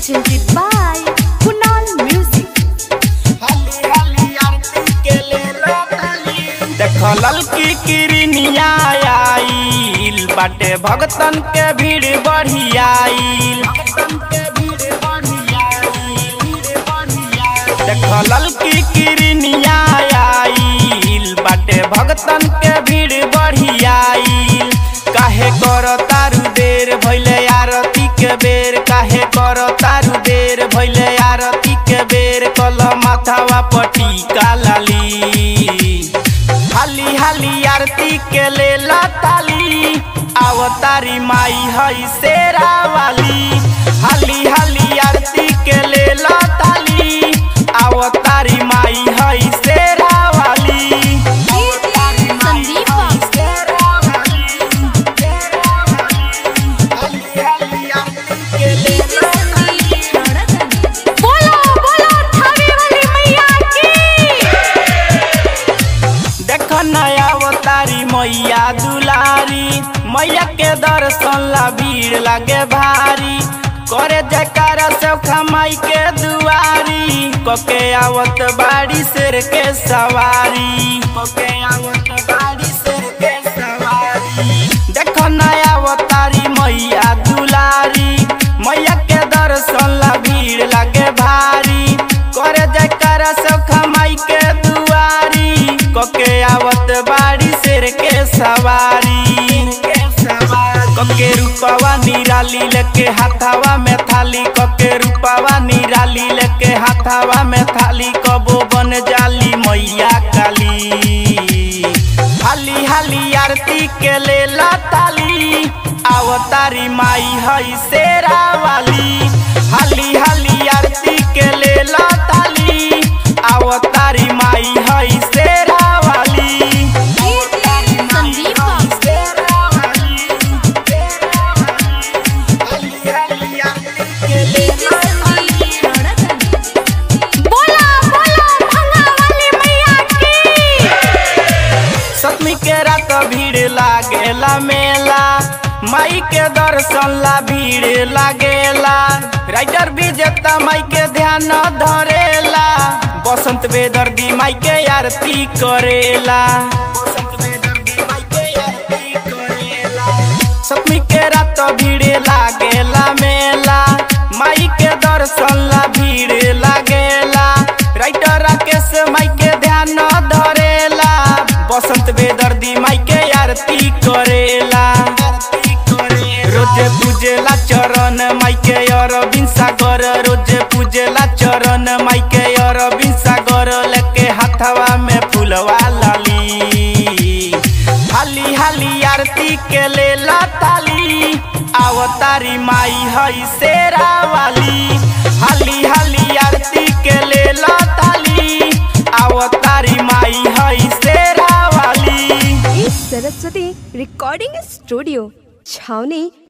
presented by Kunal Music. देखल की किरनिया आइल बाटे भगतन के भीड़ बढ़ियाइल देखल की किरनिया आइल बाटे भगतन के भीड़ बढ़ियाइल काहे कर तारू देर भैले आरती के बेर काहे कर तारू देर भैले आरती के बेर कल माथावा पटी कालाली हाली हाली आरती के लेला ताली आवतारी माई हई शेरा वाली हाली हाली आरती के लेला ताली आवतारी माई हई शेरा वाली संदीप बाबू बोलो बोलो थावे वाली मैया की देख नया अवतारी मैया दुलारी मैया के दर्शन ला भीड़ लागे भारी करे जयकारा से खमाई के दुआरी कके आवत बाड़ी शेर के सवारी कके आवत बाड़ी शेर के सवारी देख नया अवतारी मैया दुलारी मैया के दर्शन ला भीड़ लागे भारी करे जयकारा से खमाई के दुआरी कके आवत बाड़ी शेर के सवारी कके रूपवा निराली लेके हाथावा में थाली कके रूपवा निराली लेके हाथावा में थाली कबो बन जाली मैया काली हाली हाली आरती के लेला ताली आवतारी माई हई शेरा वाली हाली हाली आरती के लेला ताली आवतारी माई हई शेरा वाली संदीप बाबू बोला बोला भंगा वाली मैया की सतमी के रात भीड़ लागेला मेला माई के दर्शन ला भीड़ लागेला राइटर विजेता माई के ध्यान धरेला बसंत बेदर्दी माई के आरती करेला सतमी के रात भीड़ लागेला मेला माई के दर्शन ला भीड़ लागेला राइटर राकेश माई के ध्यान धरेला बसंत बेदर्दी माई के आरती करेला रोजे पूजेला चरण माई के अरविंद सागर रोजे पूजेला चरण माई के अरविंद सागर लेके हाथवा में फूलवा लाली हाली हाली आरती के लेला ताली आवतारी माई हई शेरा वाली हाली हाली आरती के लेला ताली आवतारी माई हई शेरा वाली सरस्वती रिकॉर्डिंग स्टूडियो छावनी